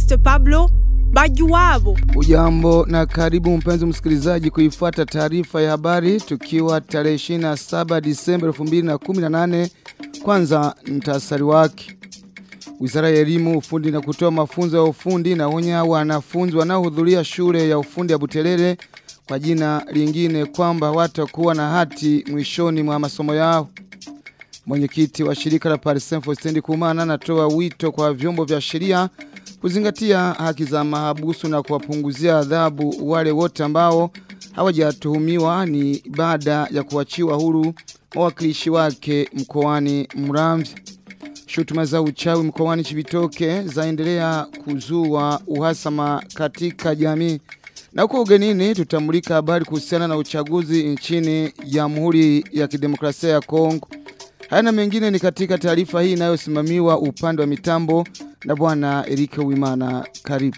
Modeste Pablo Bajuwabo. Ujambo na karibu mpenzi msikilizaji kuifuata taarifa ya habari tukiwa tarehe 27 Disemba 2018 kwanza mtasari wake. Wizara ya elimu, ufundi na kutoa mafunzo ya ufundi na onya wanafunzi wanaohudhuria shule ya ufundi ya Buterere kwa jina lingine kwamba watakuwa na hati mwishoni mwa masomo yao. Mwenyekiti wa shirika la Paris Saint Kumana anatoa wito kwa vyombo vya sheria kuzingatia haki za mahabusu na kuwapunguzia adhabu wale wote ambao hawajatuhumiwa ni baada ya kuachiwa huru mawakilishi wake mkoani Muramvya. Shutuma za uchawi mkoani Chibitoke zaendelea kuzua uhasama katika jamii. Na huko ugenini tutamulika habari kuhusiana na uchaguzi nchini Jamhuri ya Kidemokrasia ya Kongo. Haya na mengine ni katika taarifa hii inayosimamiwa upande wa mitambo na bwana Erike Wimana. Karibu.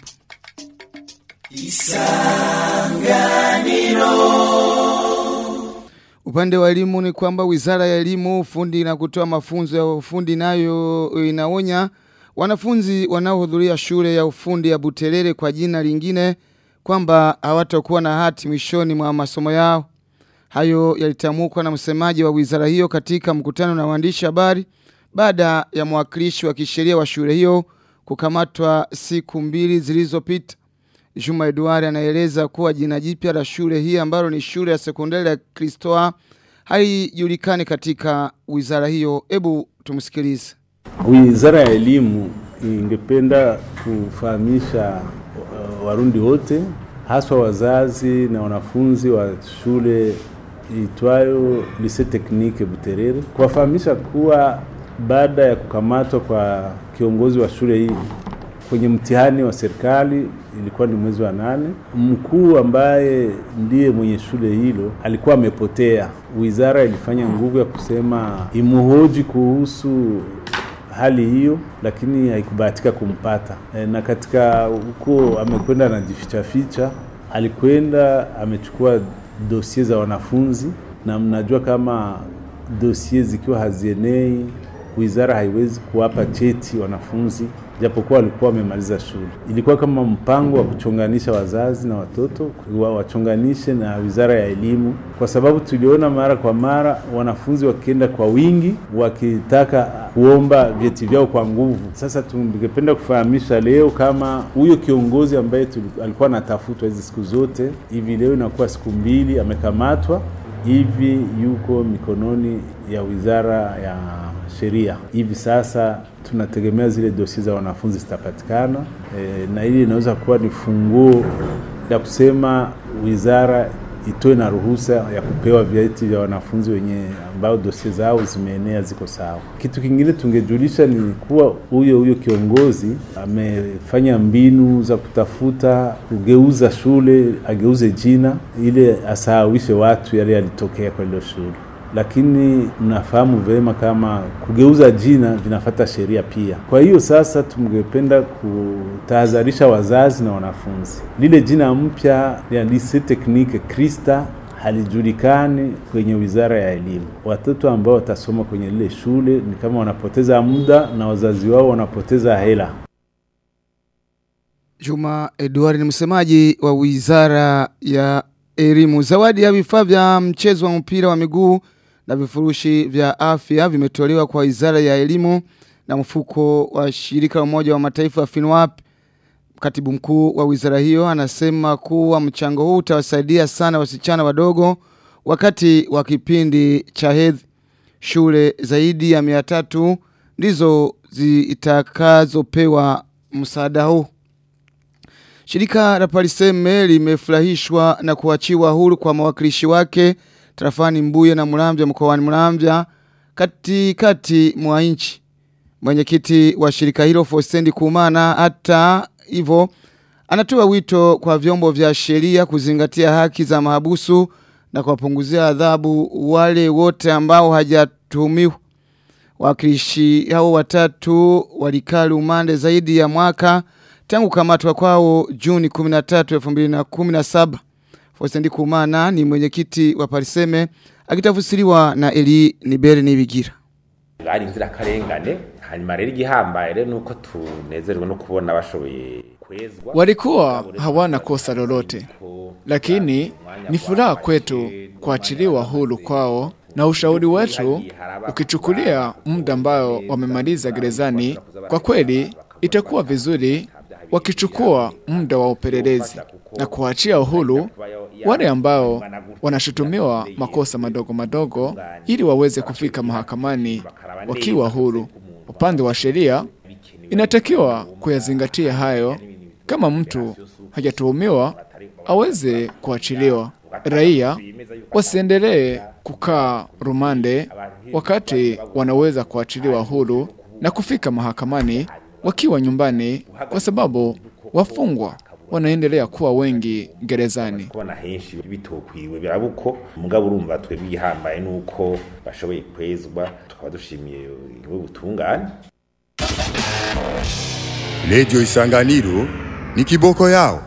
Upande wa elimu ni kwamba Wizara ya Elimu, Ufundi na kutoa mafunzo ya ufundi nayo inaonya wanafunzi wanaohudhuria shule ya ufundi ya Buterere kwa jina lingine kwamba hawatakuwa na hati mwishoni mwa masomo yao. Hayo yalitamkwa na msemaji wa wizara hiyo katika mkutano na waandishi habari baada ya mwakilishi wa kisheria wa shule hiyo kukamatwa siku mbili zilizopita. Juma Eduard anaeleza kuwa jina jipya la shule hii ambalo ni shule ya sekondari ya Kristoa haijulikani katika wizara hiyo. Hebu tumsikilize. Wizara ya elimu ingependa kufahamisha uh, Warundi wote haswa wazazi na wanafunzi wa shule itwayo Lycée Technique Buterere kuwafahamisha kuwa baada ya kukamatwa kwa kiongozi wa shule hii kwenye mtihani wa serikali ilikuwa ni mwezi wa nane. Mkuu ambaye ndiye mwenye shule hilo alikuwa amepotea. Wizara ilifanya nguvu ya kusema imuhoji kuhusu hali hiyo, lakini haikubahatika kumpata. E, na katika huko amekwenda anajificha ficha, alikwenda amechukua dosie za wanafunzi, na mnajua kama dosie zikiwa hazienei wizara haiwezi kuwapa cheti wanafunzi japokuwa walikuwa wamemaliza shule. Ilikuwa kama mpango wa kuchonganisha wazazi na watoto wachonganishe na wizara ya elimu, kwa sababu tuliona mara kwa mara wanafunzi wakienda kwa wingi wakitaka kuomba vyeti vyao kwa nguvu. Sasa tungependa kufahamisha leo kama huyo kiongozi ambaye alikuwa anatafutwa hizi siku zote, hivi leo inakuwa siku mbili amekamatwa, hivi yuko mikononi ya wizara ya sheria. Hivi sasa tunategemea zile dosi za wanafunzi zitapatikana, e, na hili inaweza kuwa ni funguo ya kusema wizara itoe na ruhusa ya kupewa vyeti vya wanafunzi wenye ambao dosi zao zimeenea ziko sawa. Kitu kingine tungejulisha ni kuwa huyo huyo kiongozi amefanya mbinu za kutafuta kugeuza shule, ageuze jina ili asahawishe watu yale yalitokea kwa ile shule lakini mnafahamu vema kama kugeuza jina vinafata sheria pia. Kwa hiyo sasa, tungependa kutahadharisha wazazi na wanafunzi, lile jina mpya ya Lycée Technique Krista halijulikani kwenye wizara ya elimu. Watoto ambao watasoma kwenye lile shule ni kama wanapoteza muda na wazazi wao wanapoteza hela. Juma Edward ni msemaji wa wizara ya elimu. Zawadi ya vifaa vya mchezo wa mpira wa miguu na vifurushi vya afya vimetolewa kwa wizara ya elimu na mfuko wa shirika la umoja wa mataifa wa FINWAP. Katibu mkuu wa wizara hiyo anasema kuwa mchango huu utawasaidia sana wasichana wadogo wakati wa kipindi cha hedhi. Shule zaidi ya mia tatu ndizo zitakazopewa msaada huu. Shirika la Pariseme limefurahishwa na kuachiwa huru kwa mawakilishi wake tarafani Mbuye na Muramvya mkoani Muramvya katikati mwa nchi. Mwenyekiti wa shirika hilo Fostendi Kumana hata hivyo anatoa wito kwa vyombo vya sheria kuzingatia haki za mahabusu na kuwapunguzia adhabu wale wote ambao hajatuhumiwa. Wakilishi hao watatu walikaa umande zaidi ya mwaka tangu kamatwa kwao Juni 13 2017. Fostendi Kumana ni mwenyekiti wa Pariseme akitafsiriwa na Eli Nibere Nibigira. bari inzirakarengane hanyuma rero igihambaye rero nuko tunezerwa no kubona bashoboye Walikuwa hawana kosa lolote, lakini ni furaha kwetu kuachiliwa huru kwao na ushauri wetu ukichukulia muda ambao wamemaliza gerezani, kwa kweli itakuwa vizuri wakichukua muda wa upelelezi na kuachia uhuru wale ambao wanashutumiwa makosa madogo madogo ili waweze kufika mahakamani wakiwa huru. Upande wa sheria inatakiwa kuyazingatia hayo. Kama mtu hajatuhumiwa aweze kuachiliwa. Raia wasiendelee kukaa rumande wakati wanaweza kuachiliwa huru na kufika mahakamani wakiwa nyumbani, kwa sababu wafungwa wanaendelea kuwa wengi gerezani. kubona henshi bitokwiwe birabuko mugabo urumva twebwe igihambaye nuko bashoboye kwezwa tukaba dushimiye igihugu butungane Redio Isanganiro ni kiboko yao.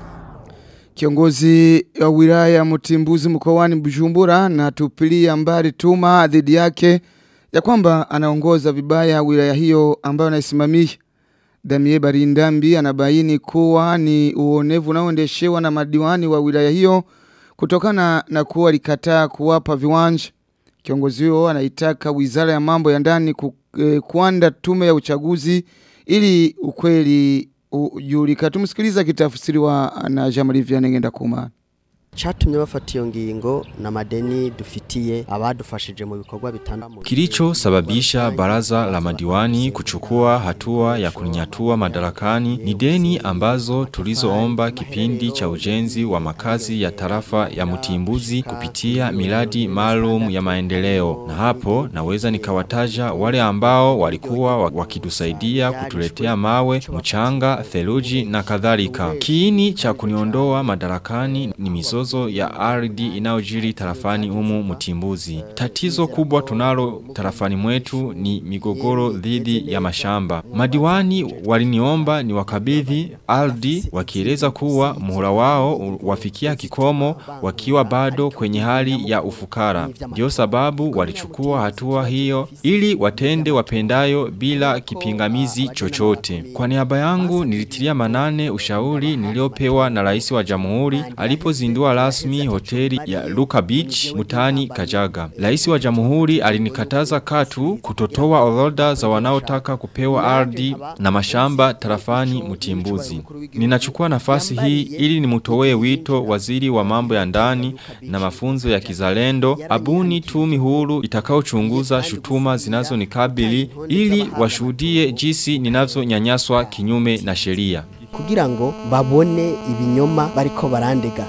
Kiongozi wa wilaya ya Mtimbuzi mkoani Bujumbura na tupilia mbali tuma dhidi yake ya kwamba anaongoza vibaya wilaya hiyo ambayo anaisimamia. Damie Barindambi anabaini kuwa ni uonevu unaoendeshewa na madiwani wa wilaya hiyo kutokana na kuwa walikataa kuwapa viwanja. Kiongozi huyo anaitaka wizara ya mambo ya ndani ku, eh, kuanda tume ya uchaguzi ili ukweli ujulika. Tumsikiliza kitafsiriwa na Jean-Marie Vianney Ngendakumana. Chatumye bafata iyo ngingo na madeni dufitiye abadufashije mu bikorwa bitandukanye. Kilichosababisha baraza la madiwani kuchukua hatua ya kunyatua madarakani ni deni ambazo tulizoomba kipindi cha ujenzi wa makazi ya tarafa ya Mtimbuzi kupitia miradi maalum ya maendeleo. Na hapo naweza nikawataja wale ambao walikuwa wa- wakitusaidia kutuletea mawe, mchanga, theluji na kadhalika. Kiini cha kuniondoa madarakani ni mizozo ya ardhi inayojiri tarafani humu Mtimbuzi. Tatizo kubwa tunalo tarafani mwetu ni migogoro dhidi ya mashamba. Madiwani waliniomba ni wakabidhi ardhi wakieleza kuwa muhula wao u- wafikia kikomo wakiwa bado kwenye hali ya ufukara. Ndio sababu walichukua hatua hiyo ili watende wapendayo bila kipingamizi chochote. Kwa niaba yangu nilitilia manane ushauri niliopewa na rais wa jamhuri alipozindua rasmi hoteli ya Luka Beach mutani Kajaga. Rais wa jamhuri alinikataza katu kutotoa orodha za wanaotaka kupewa ardhi na mashamba tarafani Mtimbuzi. Ninachukua nafasi hii ili nimutoe wito waziri wa mambo ya ndani na mafunzo ya kizalendo abuni tumi huru itakaochunguza shutuma zinazonikabili ili washuhudie jinsi ninavyonyanyaswa kinyume na sheria. kugira ngo babone ibinyoma bariko barandega.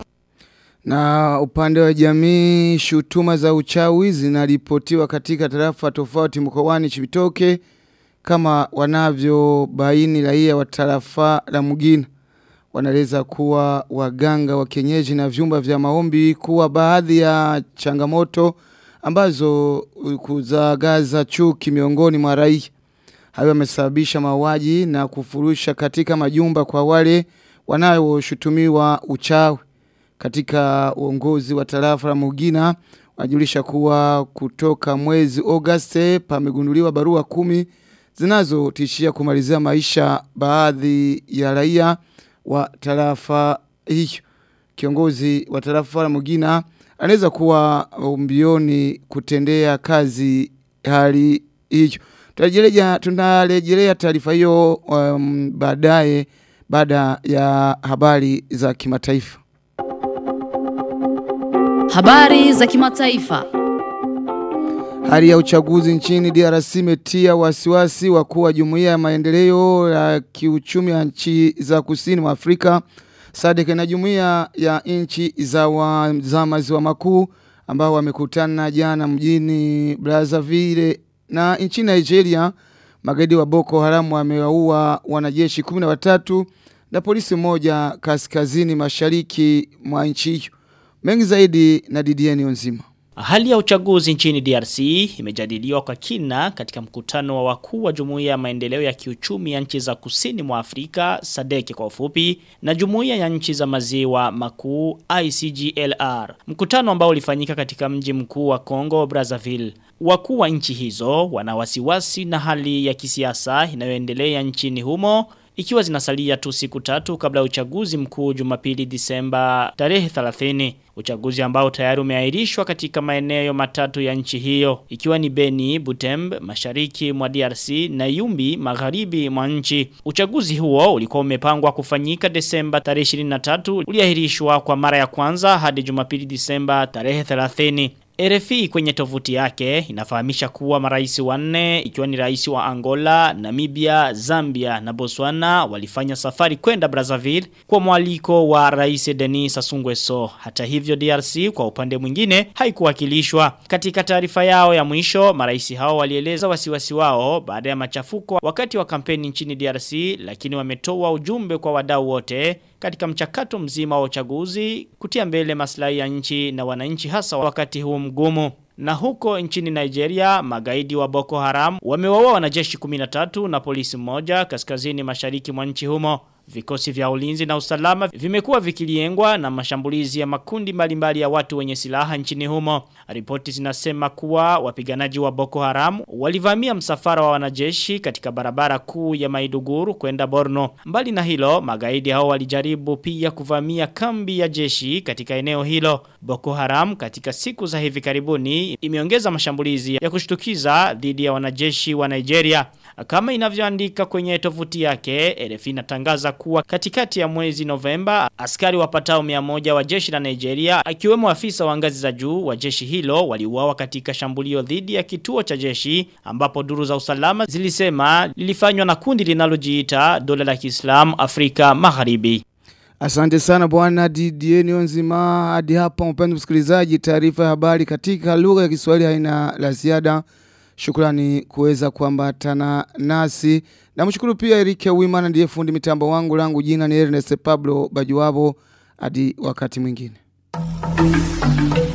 Na upande wa jamii, shutuma za uchawi zinaripotiwa katika tarafa tofauti mkoani Chibitoke kama wanavyobaini raia wa tarafa la Mugina. Wanaeleza kuwa waganga wa kienyeji na vyumba vya maombi kuwa baadhi ya changamoto ambazo kuzagaza chuki miongoni mwa raia. Hayo yamesababisha mauaji na kufurusha katika majumba kwa wale wanaoshutumiwa uchawi katika uongozi wa tarafa la Mugina wanajulisha kuwa kutoka mwezi Agosti pamegunduliwa barua kumi zinazotishia kumalizia maisha baadhi ya raia wa tarafa hiyo. Kiongozi wa tarafa la Mugina anaweza kuwa mbioni kutendea kazi hali hiyo. Tunarejelea tunarejelea taarifa hiyo um, baadaye baada ya habari za kimataifa. Habari za kimataifa. Hali ya uchaguzi nchini DRC imetia wasiwasi wakuu wa jumuiya ya maendeleo ya kiuchumi ya nchi za kusini mwa Afrika SADC na jumuiya ya nchi za, wa, za maziwa makuu ambao wamekutana jana mjini Brazzaville na nchini Nigeria magaidi wa Boko Haram wamewaua wanajeshi 13 na polisi mmoja kaskazini mashariki mwa nchi hiyo. Mengi zaidi na Didieni Onzima. Hali ya uchaguzi nchini DRC imejadiliwa kwa kina katika mkutano wa wakuu wa Jumuiya ya Maendeleo ya Kiuchumi ya nchi za Kusini mwa Afrika SADC kwa ufupi na Jumuiya ya Nchi za Maziwa Makuu ICGLR. Mkutano ambao ulifanyika katika mji mkuu wa Kongo Brazzaville. Wakuu wa nchi hizo wana wasiwasi na hali ya kisiasa inayoendelea nchini humo ikiwa zinasalia tu siku tatu kabla ya uchaguzi mkuu Jumapili Disemba tarehe 30 uchaguzi ambao tayari umeahirishwa katika maeneo matatu ya nchi hiyo ikiwa ni Beni, Butembe, mashariki mwa DRC na Yumbi magharibi mwa nchi. Uchaguzi huo ulikuwa umepangwa kufanyika Desemba tarehe 23 uliahirishwa kwa mara ya kwanza hadi Jumapili Disemba tarehe 30. RFI kwenye tovuti yake inafahamisha kuwa marais wanne ikiwa ni rais wa Angola, Namibia, Zambia na Botswana walifanya safari kwenda Brazzaville kwa mwaliko wa rais Denis Sassou Nguesso. Hata hivyo DRC kwa upande mwingine haikuwakilishwa. Katika taarifa yao ya mwisho, marais hao walieleza wasiwasi wao baada ya machafuko wakati wa kampeni nchini DRC, lakini wametoa ujumbe kwa wadau wote katika mchakato mzima wa uchaguzi kutia mbele maslahi ya nchi na wananchi hasa wakati huu mgumu. Na huko nchini Nigeria, magaidi wa Boko Haram wamewaua wanajeshi 13 na polisi mmoja kaskazini mashariki mwa nchi humo. Vikosi vya ulinzi na usalama vimekuwa vikiliengwa na mashambulizi ya makundi mbalimbali ya watu wenye silaha nchini humo. Ripoti zinasema kuwa wapiganaji wa Boko Haram walivamia msafara wa wanajeshi katika barabara kuu ya Maiduguru kwenda Borno. Mbali na hilo, magaidi hao walijaribu pia kuvamia kambi ya jeshi katika eneo hilo. Boko Haram katika siku za hivi karibuni imeongeza mashambulizi ya kushtukiza dhidi ya wanajeshi wa Nigeria. Kama inavyoandika kwenye tovuti yake, RFI inatangaza kuwa katikati ya mwezi Novemba askari wapatao 100 wa jeshi la Nigeria akiwemo afisa wa ngazi za juu wa jeshi hilo waliuawa katika shambulio dhidi ya kituo cha jeshi ambapo duru za usalama zilisema lilifanywa na kundi linalojiita dola la Kiislamu Afrika Magharibi. Asante sana bwana Didier Nionzima. Hadi hapa mpenzi msikilizaji, taarifa ya habari katika lugha ya Kiswahili haina la ziada. Shukrani kuweza kuambatana nasi. Na mshukuru pia Erike Wimana ndiye fundi mitambo wangu langu jina ni Ernest Pablo Bajuwabo hadi wakati mwingine.